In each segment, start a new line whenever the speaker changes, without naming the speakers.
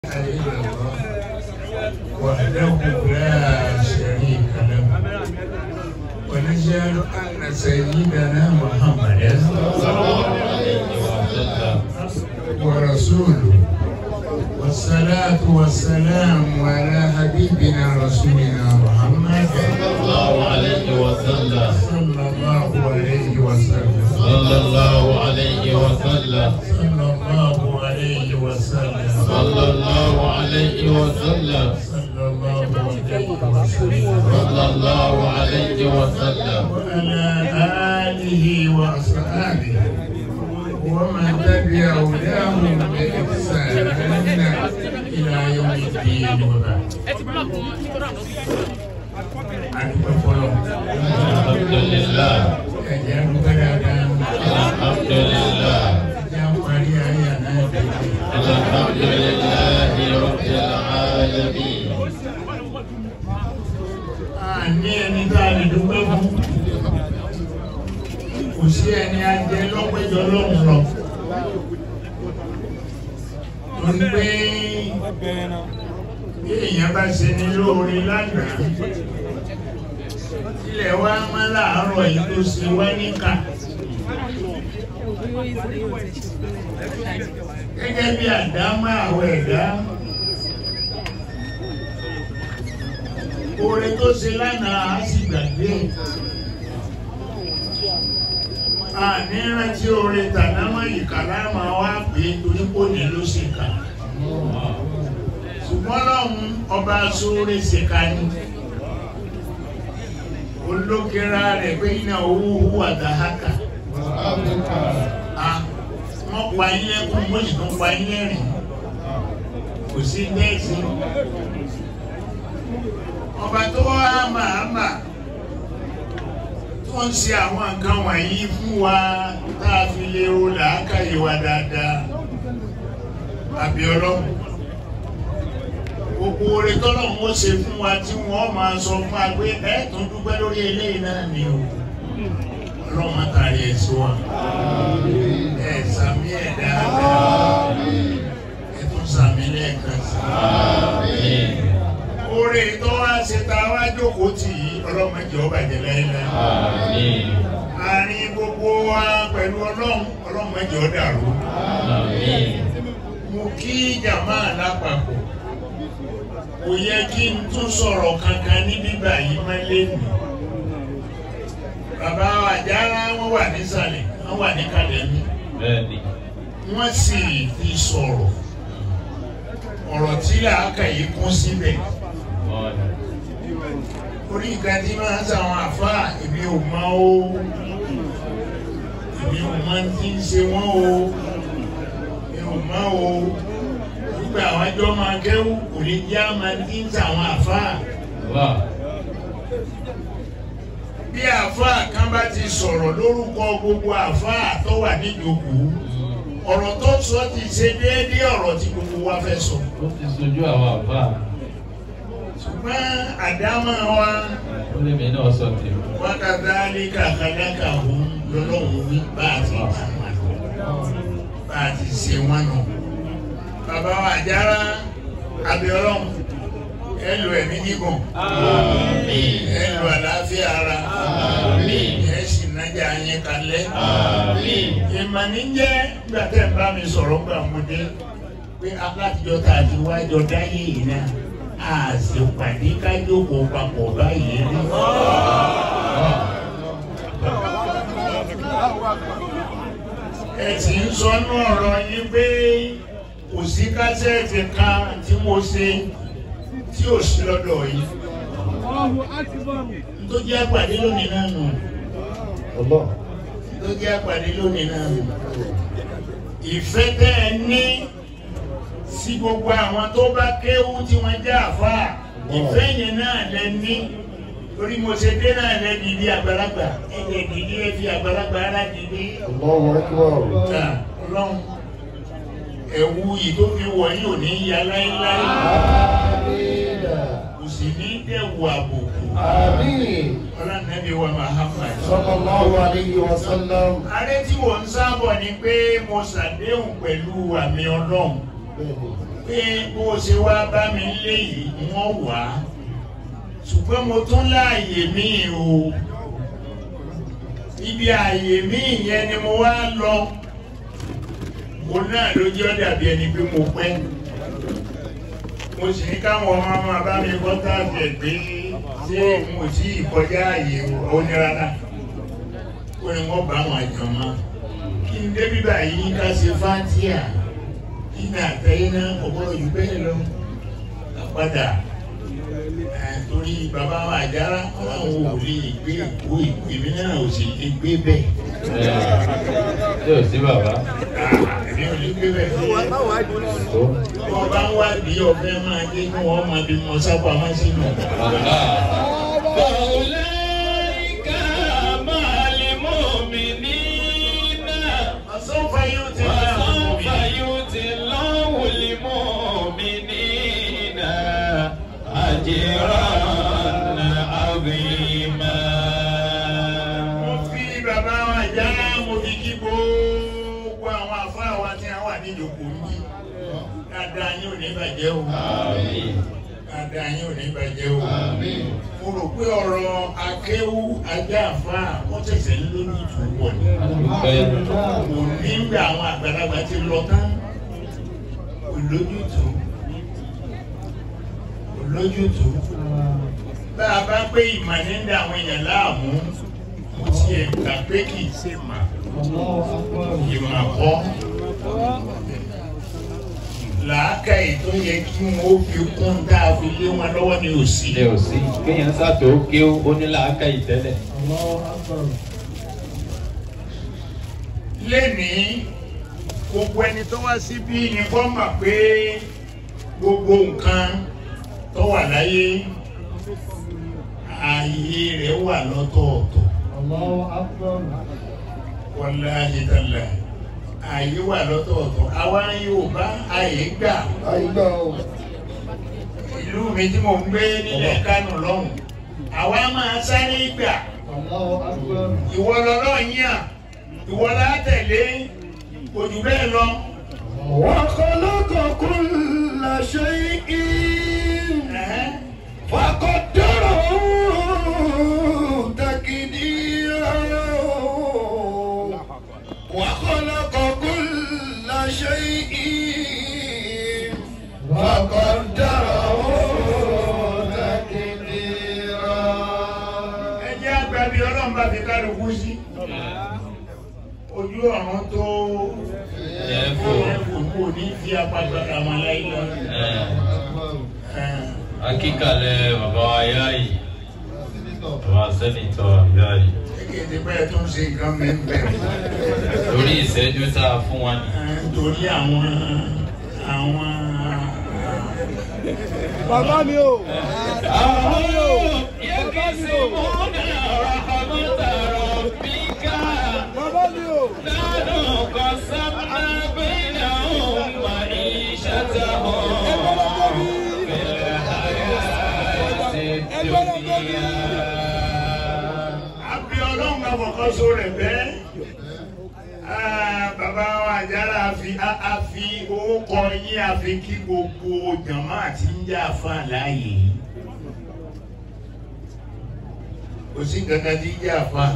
إلا الله وحده لا شريك له ونشهد أن سيدنا محمدا ورسوله والصلاة والسلام على حبيبنا رسولنا محمد
الله عليه وسلم
صلى الله عليه وسلم
صلى الله عليه وسلم
صلى الله عليه وسلم
صلى الله عليه وسلم
صلى الله عليه وسلم
صلى الله عليه وسلم
وعلى آله وأصحابه ومن تبع هداهم بإحسان إلى يوم الدين وبعد. Adúpẹ́ fọlọ́.
الحمد لله
Ẹ̀jẹ̀ adúpẹ́ dáadáa.
الحمد لله
Ẹ̀jẹ̀ àparí ayé àná ìdíje.
الحمد لله رب العالمين
Àní ẹni tá a lè dúpẹ́ fún. Kò sí ẹni ajẹ lọ́pẹ́jọ lọ́hùn lọ. Torí pé bí èèyàn bá ṣe ní lóore lánàá, ilẹ̀ wa máa láàárọ̀ yìí tó ṣe wá níkà. Gẹ́gẹ́ bí àdámọ́ àwọn ẹ̀dá. Oore tó ṣe lánàá á sì gbàgbé. Àní rántí oore tànámọ́ ìkàlá máa wá pé torí kò ní ló ṣe kà. Ṣùgbọ́n lọ́hùn ọba sóore ṣe ká ní. Olókèrà rẹ̀ pé iná owó owó àdáhákà. Ah, Wọ́n pa ilé kún wọ́n sì tún pa ilé rìn. Kò sí bẹ́ẹ̀ sí ọba tó wá máa mà tó ń ṣe àwọn nǹkan wọ̀nyí fún wa tá a fi lè ro làákàyè wa dáadáa àbí ọlọ́run gbogbo oore tọ́lọ́run ó ṣe fún wa tí wọ́n máa sọ fún wa pé ẹ tún dúpẹ́ lórí eléyìí náà ni o ọlọ́run má tàrí ẹ̀ sí wa ẹ sàmì ẹ̀ dáadáa ẹ tún sàmì lẹ́ẹ̀kan sí i oore tó wá ṣe ta wá jókòó tì í ọlọ́mọdé ọba ìjẹ̀lẹ̀ ilẹ̀.
آمين
àárín gbogbo wa pẹ̀lú ọlọ́run ọlọ́mọdé ọ̀dàrú.
آمين
mo kí jàmá lápapọ̀ kò yẹ kí n tún sọ̀rọ̀ kankan ní bíbà yìí má lé mi. bàbá àjàrà wọn wà nísàlẹ̀ wọn wà ní kalẹ̀ mi
بني
wọ́n sì fi sọ̀rọ̀ ọ̀rọ̀ tí làákàyè kún síbẹ̀. orí nǹkan tí máa ń sàwọn àfáà èmi ò mọ o èmi ò mọ tí ń ṣe wọ́n o èmi ò mọ o nígbà àwọn ẹjọ́ máa kẹ́wù kò lè jẹ́ àmà tí ń sàwọn àfáà
الله
bí àfáà kan bá ti sọ̀rọ̀ lórúkọ gbogbo àfáà tó wà níjókòó ọ̀rọ̀ tó sọ ti ṣe déédéé ọ̀rọ̀ tí gbogbo wa fẹ́ sọ
ó ti sojú àwọn àbá
ṣùgbọ́n àdámọ́ wa
ó lè mí náà sọ tèmi.
wákàtí kàkàdákà òun lọ́lọ́run wí bá a ti tà wọn bá a ti ṣe wọn nù. bàbá wa àjára abiyọlọ́run ẹ lo ẹ̀mí gígùn
àmín
ẹ lo àlàáfíà ara
àmín
ẹ sì nájà yín kalẹ̀.
àmín
ìmọ̀ ní jẹ́ nígbà tẹ́ ń bá mi sọ̀rọ̀ gbà mo dé pé alátijọ́ tá a ti wájọ dáyé yìí náà a sì pàdé kájókòó papọ̀ báyìí rí. ẹ sì ń sọnù ọ̀rọ̀ yín pé kò sí kásẹ̀tì kan tí mo ṣe tí ò sí lọ́dọ̀ yìí. tó jẹ́ àpàdé lónìí náà nù tó jẹ́ àpàdé lónìí náà nù. ìfẹ́ tẹ́ ẹ ní sí gbogbo àwọn tó bá kéwú tí wọ́n jẹ́ àfáà ìfẹ́ yẹn náà lẹ ní torí mo ṣe dé náà lẹ dìde àgbàlagbà ẹ lẹ dìde ẹ fi àgbàlagbà ara dìde. Ta ọlọ́run ẹ̀wù yìí tó fi wọ̀ yìí ò ní ya láéláé kò sì ní dẹ̀wù àbùkù ọlọ́nàbí wa Muhammad.
Sallallahu alayhi wa sallam.
Adé tí wò ń sábọ̀ ni pé mo ṣàdéhùn pẹ̀lú àmì ọlọ́run
Bẹ́ẹ̀ni.
pé bó o ṣe wá bá mi lé yìí wọ́n wà á ṣùgbọ́n mo tún láàyè míì o ibi ààyè míì yẹn ni mo wá lọ mo náà ló jẹ́ dàbí ẹni pé mo pẹ́ mo sì ní káwọn ọmọ máa bá mi kọ́ táàbì ẹ̀ pé ṣé mo tí ì kọjá ààyè o ní rárá ó ní wọ́n bá wọn àjọ mọ́ kí n débi báyìí ká ṣe fáńtíà kí n àtẹ̀yìn náà ọ̀pọ̀lọpọ̀ jù bẹ́ẹ̀ lọ padà torí bàbá wa àjára àwọn ò lè gbé ìwé ìwé náà ò sì lè gbé bẹ́ẹ̀.
Ṣé ò sí bàbá?
èmi ò lè gbé bẹ́ẹ̀.
Tó.
wọ́n bá ń wá bí ọ̀fẹ́ máa dé kí wọ́n máa bí mọ sábà máa sínú.
Bàbá.
فأولئك مع المؤمنين
àsọ̀fà yóò ti bá
وسوف يؤتي الله المؤمنين أجرا عظيما
mo fi bàbá wa àjára mo fi kí gbogbo àwọn àfáà wa tí wọ́n wà níjòkó yìí dáadáa yín ò ní bàjẹ́ o
Àmín.
dáadáa yín ò ní bàjẹ́ o. mo rò pé ọ̀rọ̀ akéwú ajá àfáà wọ́n tẹ̀sẹ̀ ń lórí ìtúwọ̀ ni.
Adúpẹ́.
kò ní gbà àwọn àgbàlagbà ti lọ tán kò lójútùú kò lójútùú bá a bá pé ìmọ̀ ní ń da àwọn èèyàn láàmú mo tiẹ̀ gbà pé kì í ṣe mà ìmọ̀ kọ́ làákàyè tó yẹ kí wọn ó fi kún tá a fi lé wọn lọ́wọ́ ní òsì.
Ilé ò sí. Kéèyàn sàtò kí ó ní làákà ìtẹ́lẹ̀.
lénìí gbogbo ẹni tó wá síbí ni kó mọ̀ pé gbogbo nǹkan tó wà láyé ààyè rẹ̀ wà lọ́tọ̀ọ̀tọ̀ wàláhì tàlà ààyè wà lọ́tọ̀ọ̀tọ̀ àwa Yorùbá ààyè gbà
àyíká o
ìlú mi tí mo ń gbé nílẹ̀ Kánò lọ́hùn àwa máa sáré gbà ìwọ lọ́lọ́ yàn ìwọ látẹ̀lé ojú bẹ́ẹ̀ lọ.
وخلق كل شيء
Ẹ̀hẹ́n.
فقدره تقديرا وخلق كل شيء فقدره تقديرا
ẹ jẹ́ àgbàbí ọlọ́run bá fi kálukú sí. ojú ọ̀run tó
Ẹ̀fọ́.
ẹ̀fọ́ kò ní fi apágbára wọn láyé lọ.
Akíkalẹ̀ bàbá wa yá yìí. Bàbá sẹ́nitọ̀ yá yìí.
kéde bẹ́ẹ̀ tó ń ṣe nǹkan mẹ́mbẹ́.
Torí ìṣẹ́jú tá a fún wa ni.
torí àwọn àwọn
Bàbá mi o. Bàbá mi o.
يقسمون رحمة ربك
Bàbá mi o.
نحن قسمنا بينهم معيشتهم في الحياة الدنيا
àbí ọlọ́run bá fọkàn so rẹ̀ bẹ́ẹ̀. Ah, bàbá wa àjàrà àfi a- a fi owó kọ yín àfi kí gbogbo jàmá àti ń jà fún àlàyé yìí. kò sí kankan tí ń jà fún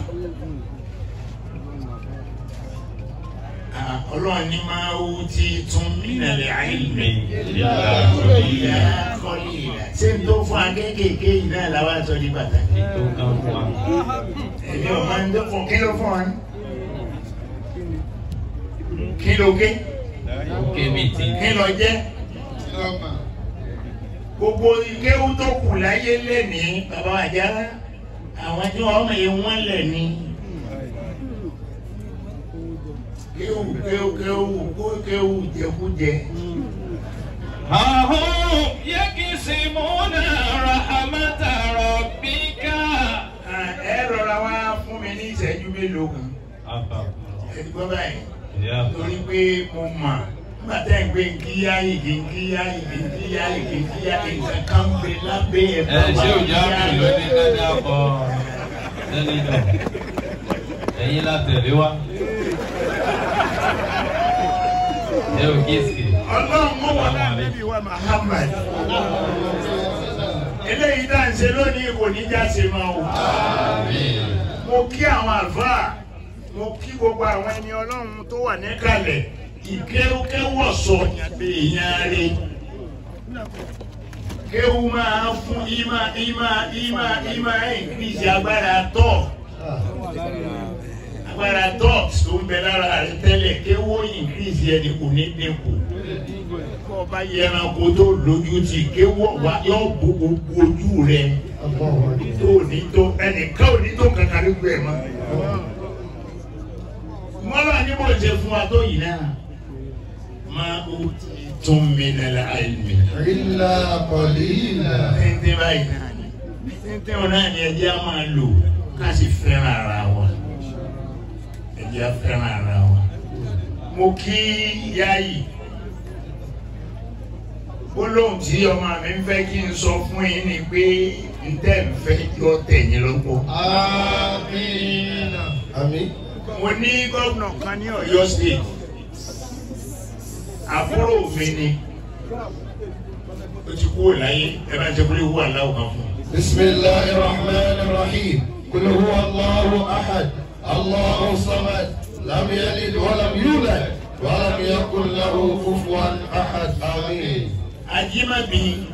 ọlọ́run ní máa wú tí tún nílẹ̀ àìlè ìyá kọ́lé ìlà ṣé n tó fún akékèké yìí náà làwọn aṣọ ní pàtàkì.
Tó kàn fún wa.
èmi ò máa ń tó fún kí ló fún wa ní. kí ló gé
Kémi tí.
kí ló jẹ́ gbogbo ikéwú tó kù láyé lẹ́nìí bàbá àjàrà àwọn tí wọ́n mọ̀ yẹn wọ́n lẹ̀ ní. kéwú kéwú kéwú kó- kéwú jẹkújẹ.
هم يقسمون رحمة ربك
Ah, ẹ rọra wá fún mi ní ìṣẹ́jú mélòó kan
Àbá.
ẹ ti gbọ́ báyìí
Ìyá àbá.
torí pé mo mọ̀ nígbà tẹ́ ń gbé nkíyá ìgì nkíyá ìgì nkíyá ìgì nkíyá nǹkan kan ń bẹ lábẹ́ ẹ̀
Ẹ ṣé òjá mi ló ní dáadáa bọ̀ sẹ́nitọ̀. Ẹ̀yin la tẹ̀lé wa. Ẹ ò kíìsì.
ọlọ́run mọ̀ wọ́n náà níbi wa Muhammad eléyìí tá à ń ṣe lónìí kò ní já ṣe máa wò mo kí àwọn àlùfáà mo kí gbogbo àwọn ẹni ọlọ́run tó wà níkàlẹ̀ ìkéwúkéwọ̀ sọ èèyàn rẹ̀ kéwú máa fún ìmá ìmá ìmá ìmá ìnkírísì agbára tọ́ agbára tọ́ tó ń bẹ lára rẹ̀ tẹ́lẹ̀ kéwú ìnkírísì ẹni kò ní dínkù kọ́ ọba yẹranko tó lójú ti kéwú wá yọ bo gbogbo ojú rẹ̀ tó ní tó ẹnìkan ò ní tó kankan ní gbẹ mọ́ mọ́lá ní bó ṣe fún wa tó yìí náà máa ó tún mi nílẹ̀ àìmí.
إلا قليلا
tẹ́ntẹ́ báyìí náà ni tẹ́ntẹ́ wọn náà ni ẹjẹ́ á máa lò ká sì fẹ́ràn ara wa ẹjẹ́ á fẹ́ràn ara wa. mo kí yáyì gbólóhùn tí ọmọ mi ń fẹ́ kí n sọ fún yín ni pé n tẹ́ ń fẹ́ yọ tẹ̀yìn lọ́pọ̀.
آمين آمين
mo ní gómìnà kan ní Ọ̀yọ́ state àbúrò mi ni ó ti kúrò láyé ẹ bá ń ṣe kúrò ìwú aláwọ̀ kan fún un.
بسم الله الرحمن الرحيم قل هو الله أحد الله الصمد لم يلد ولم يولد ولم يكن له كفوا أحد آمين
ajimabi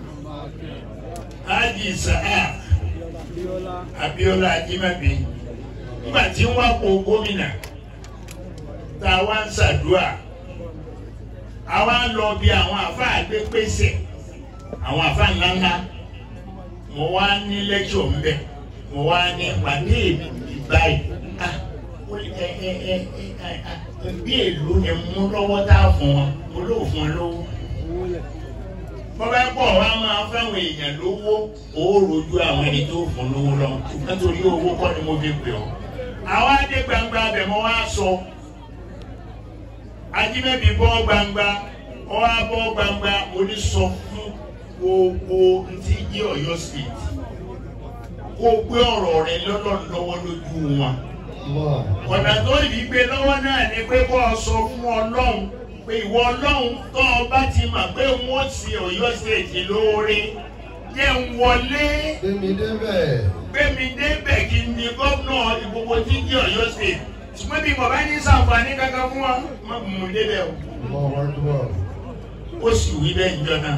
aji sa'a abiola ajimabi nígbà tí wọn kó gómìnà tá a wá ń ṣàdúrà a wá ń lọ bí àwọn àfa àgbépèsè àwọn àfa ńláńlá mo wá ní lẹ́kṣọ̀ ńbẹ mo wá ní ìpàdé ìbáyìí ah ó ní ẹ ẹ ẹ ẹ ẹ bí èlò ẹ mú lọ́wọ́ tá a fún wọn mo lóò fún wọn lọ́wọ́ bọ́bá pọ̀ wá máa fáwọn èèyàn lówó ó rojú àwọn ẹni tó fún lówó lọ nítorí owó kọ́ ni mo fi pè ọ́. àwa dé gbangba abẹ mọ́ wá sọ ajímẹ́bí bọ́ gbangba ọ wá bọ́ gbangba oní sọ fún gbogbo ntí jí Ọ̀yọ́ state kó gbé ọ̀rọ̀ rẹ lọ́lọ́ lọ́wọ́ lójú wọn
الله
ọ̀nà tó yìí gbé lọ́wọ́ náà ni pé kó o sọ fún ọlọ́run pé ìwọ ọlọ́run tó o bá ti mọ̀ pé wọ́n ti Ọ̀yọ́ ṣèjì lóore jẹ́ ń wọlé
Gbémi débẹ̀.
gbémi débẹ̀ kí n di gómìnà ìgbogbo tí jẹ́ Ọ̀yọ́ ṣèjì ṣùgbọ́n bí mo bá ní sàǹfààní kankan fún wa má mú un débẹ̀ o
الله أكبر
ó sì wí bẹ́ẹ̀ níjọ náà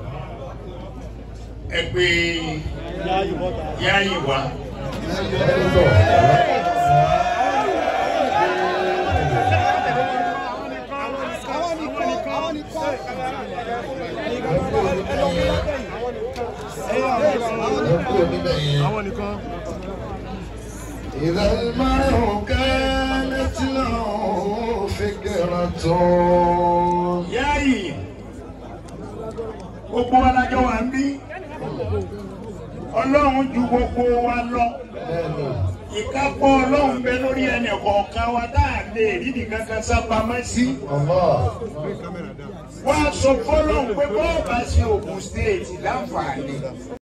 ẹ pé yáàyè wá
àwọn nìkan.
إذا المرء كانت له فكرة
yáàyè gbogbo wa lájọ wà ń bí ọlọ́run ju gbogbo wa lọ ìkápọ̀ ọlọ́run bẹ lórí ẹnì kọ̀ọ̀kan wa tá à lè rí nìkan kan sápamọ́ sí
الله
wọ́n á sọ fọ́lọ́run pé bọ́ọ̀ bá ṣe Ògùn stéètì láǹfààní